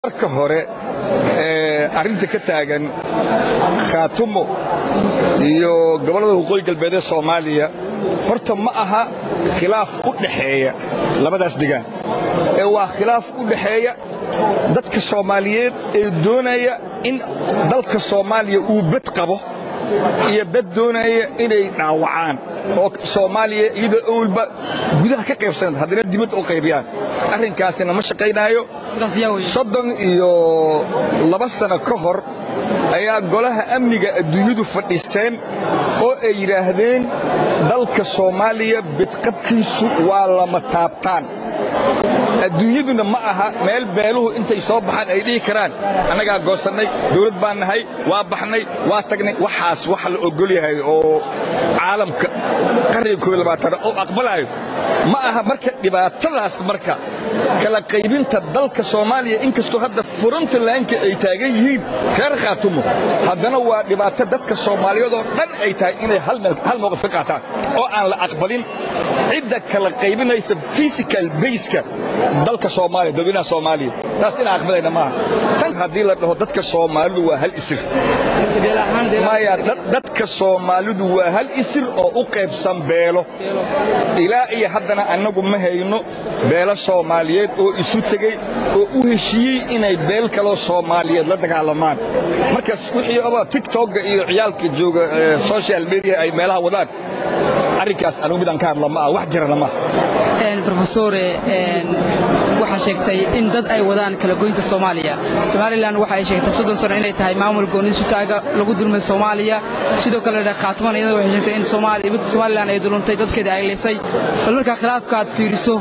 marka hore arrinta ka taagan khaatumo iyo gobollada waqooyi galbeed ee soomaaliya horta ma aha khilaaf u dhaxeeya labadaas degaan ee waa khilaaf u dhaxeeya dadka soomaaliyeed ee doonaya in dalka soomaaliya uu bad qabo iyo dad doonaya inay dhaawacaan oo soomaaliya iyadoo awalba gudaha ka qaybsan haddana dibadda u qaybiyaan arrinkaasina ma shaqaynaayo soddon iyo laba sano ka hor ayaa golaha amniga adduunyadu fadhiisteen oo ay yidhaahdeen dalka soomaaliya bidqabkiisu waa lama taabtaan adduunyaduna ma aha meel beeluhu intay soo baxaan ay dhihi karaan annagaa goosannay dawlad baan nahay waa baxnay waa tagnay waxaas waxa la ogol yahay oo caalamka qarniga koob labaatan oo aqbalaayo ma aha marka dhibaatadaas marka kala qaybinta dalka soomaaliya inkastoo hadda frontlaanka ay taagan yihiin reer khaatumo haddana waa dhibaato dadka soomaaliyeed oo dhan ay tahay inay hal mowqif ka qaataan oo aan la aqbalin cidda kala qaybinaysa physical baska dalka soomaaliya dadweynaha soomaaliya taas inaan aqbalayna maaha tan haddii la dhaho dadka soomaalidu waa hal isir maya dadka soomaalidu waa hal isir oo u qaybsan beelo ilaa iyo haddana annagu ma hayno beelo soomaaliyeed oo isu tegey oo u heshiiyey inay beel kaloo soomaaliyeed la dagaalamaan markaas wixii oba tigtogga iyo ciyaalka jooga social media ay meelaha wadaan arrinkaas anugu midaan ka hadla ma ah wax jirana maaha rofesore waxaa sheegtay in dad ay wadaan kala goynta soomaaliya somalilan waxa ay sheegtay soddon sano inay tahay maamul gooni sutaaga lagu dulmay soomaaliya sidoo kale khaatuman iyada waxay sheegtay in somalilan ay duluntay dadkeeda ay lisay bal markaa khilaafka aad fiiriso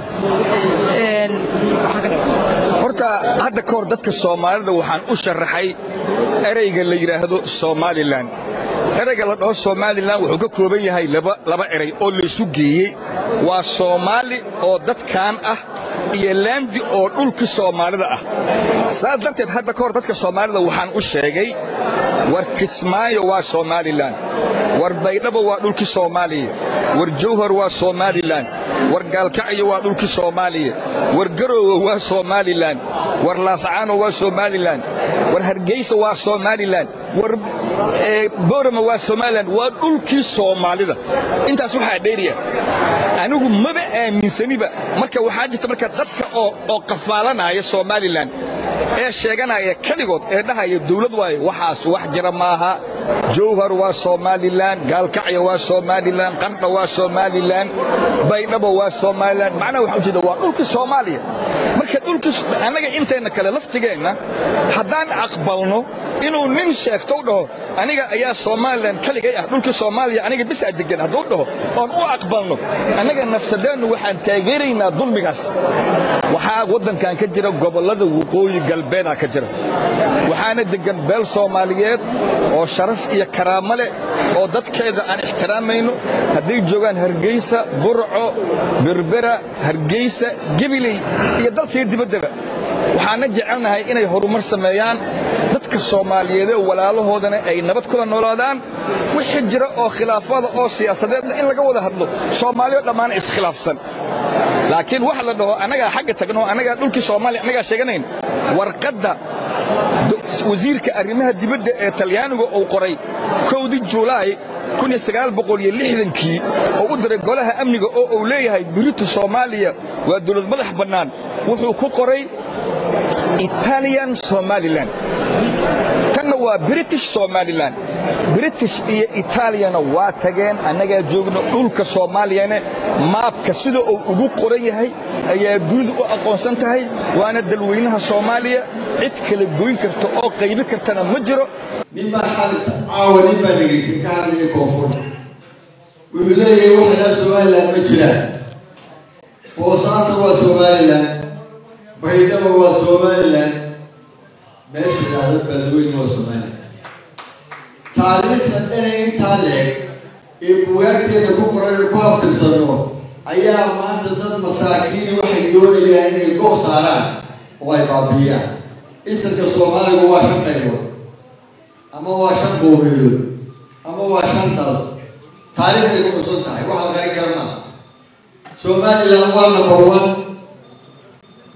horta hadda ka hor dadka soomaalida waxaan u sharaxay ereyga la yidhaahdo somalilan ereyga la dhaho somalilan wuxuu ka kooban yahay laba erey oo laysu geeyey waa soomaali oo dadkan ah iyo laandi oo dhulka soomaalida ah saas darteed hadda ka hor dadka soomaalida waxaan u sheegay war kismaayo waa somalilan war baydhabo waa dhulkii soomaaliya war jawhar waa somalilan war gaalkacyo waa dhulkii soomaaliya war garoowe waa somalilan war laascaano waa somalilan war hargeysa waa somalilan war boorama waa somalilan waa dhulkii soomaalida intaas waxaa dheeriya anigu maba aaminsaniba marka waxaa jirta marka dadka oo qafaalanaya somalilan ee sheeganaya keligood ee dhahaya dawlad waaye waxaas wax jira maaha jawhar waa somalilan gaalkacyo waa somalilan qardha waa somalilan baydhabo waa somalilan macnaha waxaa ujeeda waa dhulkii soomaaliya marka dhulkii annaga intayna kale laftigeenna haddaan aqbalno inuu nin sheegto u dhaho aniga ayaa somalilan keligay ah dhulkii soomaaliya aniga bisaa degan hadduu dhaho oon u aqbalno annaga nafsadeennu waxaan taageeraynaa dulmigaas waxaa waddankan ka jira gobollada waqooyi galbeedaa ka jira waxaana deggan beel soomaaliyeed oo sharaf iyo karaamo leh oo dadkeeda aan ixtiraamayno hadday joogaan hargeysa burco berbera hargeysa gebiley iyo dalkaiyo dibaddaba waxaana jecelnahay inay horumar sameeyaan dadka soomaaliyeedee walaalahoodana ay nabad kula noolaadaan wixii jira oo khilaafada oo siyaasadeedna in laga wada hadlo soomaaliyo dhammaan iskhilaafsan laakiin wax la dhaho annagaa xagga tagno annagaa dhulkii soomaaliya annagaa sheeganayn warqadda wasiirka arrimaha dibadda ee talyaaniga uu qoray kowdii julaay kii oo u diray golaha amniga oo uu leeyahay biritu soomaaliya waa dawlad madax bannaan wuxuu ku qoray italian somalilan tanna waa british somalilan british iyo italiyana waa tageen annagaa joogno dhulka soomaaliyane maabka sida uu ugu qoran yahay ayaa dunidu u aqoonsan tahay waana dalweynaha soomaaliya cid kala goyn karta oo qaybi kartana ma jiro nin baa xalis caawa nin baa dhegaysan ka hadlaya koonfur wuxuu leeyahay waxanaa somalilan ma jiraan boosaaso waa somalilan baydhabo waa somalilan meesha idhaahdo beledweyne waa somalilan taariikhda dhanay intaa leeg ee bugaagteeda ku qoran ku abtirsano ayaa maanta dad masaakiini waxay doonayaan inay goob saaraan oo ay baabiyaan isirka soomaaligu waa shan qaybood ama waa shan qoomiyadood ama waa shan dal taariikhday ku xusan tahay waxa lagaa garmaa somalilan waa number one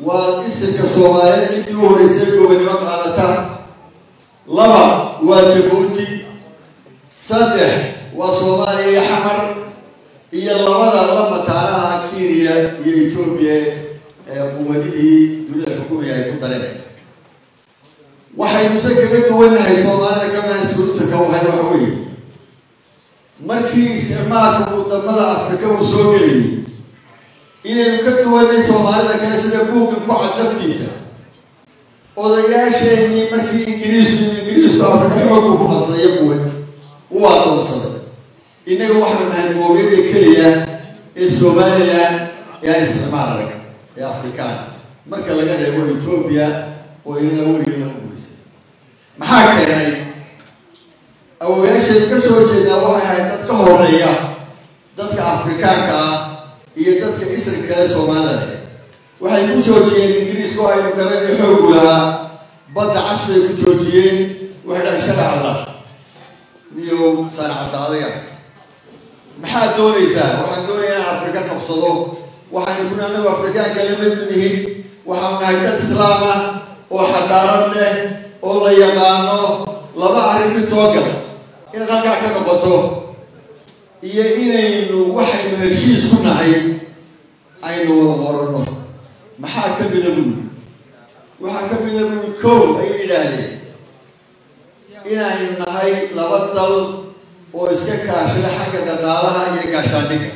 waa isirka soomaaliyeed intii u horeysay gobonimo qaadata laba waa jabuuti saddex waa soomaaliya iyo xamar iyo labada la mataanaha kenya iyo etoobiya ee quwadihii dunida xukumaya ay ku dareen waxaynuse kaga duwanahay soomaalida kamana suulisirka wahay waxa weeye markii isticmaalka wadamada afrika uu soo geliyay inaynu ka duwanay soomaalida kale sida buugga ku cad laftiisa odayaasheenii markii ingiriisku ingiriisku afrika xoogu ku qasdaya buwe u aqoonsaday innaga waxaanu nahay moobiyada keliya ee somalilan ee aan isticmaalay ee afrikaan marka laga reebo etoobiya oo ilana weligeeda ugurisay maxaa keenay awoyaasheedu ka soo jeedaa waxay ahayd dad ka horeeya dadka afrikaanka ah iyo dadka isri kale soomaalida waxay ku joojiyeen ingiriiska oo aynu garanay xoogu lahaa badda casbay ku joojiyeen waxay dhahay sharacda iyo saanacadaadaya maxaad doonaysaa waxaan doonayaa inaan afrika qabsado waxaynu kuna anagu afrikaanka la mid nihin waxaanu nahay dad islaam ah oo xadaarad leh oo la yaqaano laba arrin mid soo gal inaad halkaa ka noqoto iyo inaynu waxaynu heshiis ku nahay aynu wada qorano maxaa ka mida buuli waxaa ka mida buuli kow ayay yidhaahdeen inaynu nahay laba dal oo iska kaashada xagga dhaqaalaha iyo gaashaandhigga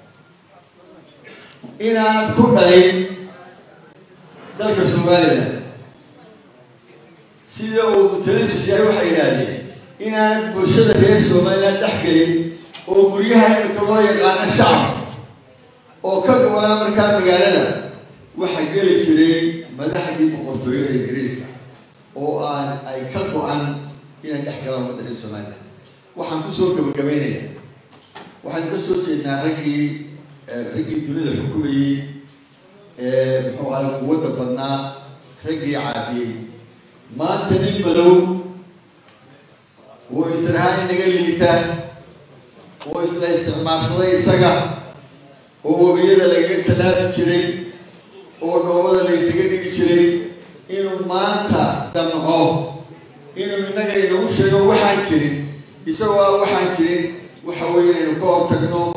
inaanad ku dhalin dalka somalilan sida uu mutalasis yahay waxay yidhaahdeen inaanad bulshada reer somalilan dhex gelin oo guryaha imika loo yaqaano shacabka oo ka go-naa markaa magaalada waxaa geli jiray madaxdii boqortooyada ingiriiska oo aan ay ka go-an inay dhex galaan waddanka somalilan waxaan kusoo gabagabaynayaa waxaynu ka soo jeednaa raggii raggii dunida xukumayey ee muxuu ahay quwadda badnaa raggii caabiyey maanta nin madow oo israhaan inaga liita oo isla isticmaalsaday isaga oo webiyada lagaga tallaabi jiray oo dhoobada laysaga dhigi jiray inuu maanta damco inuu innaga inagu sheego waxaan jirin isagoo aan waxaan jirin waxa weeye inaynu ka hortagno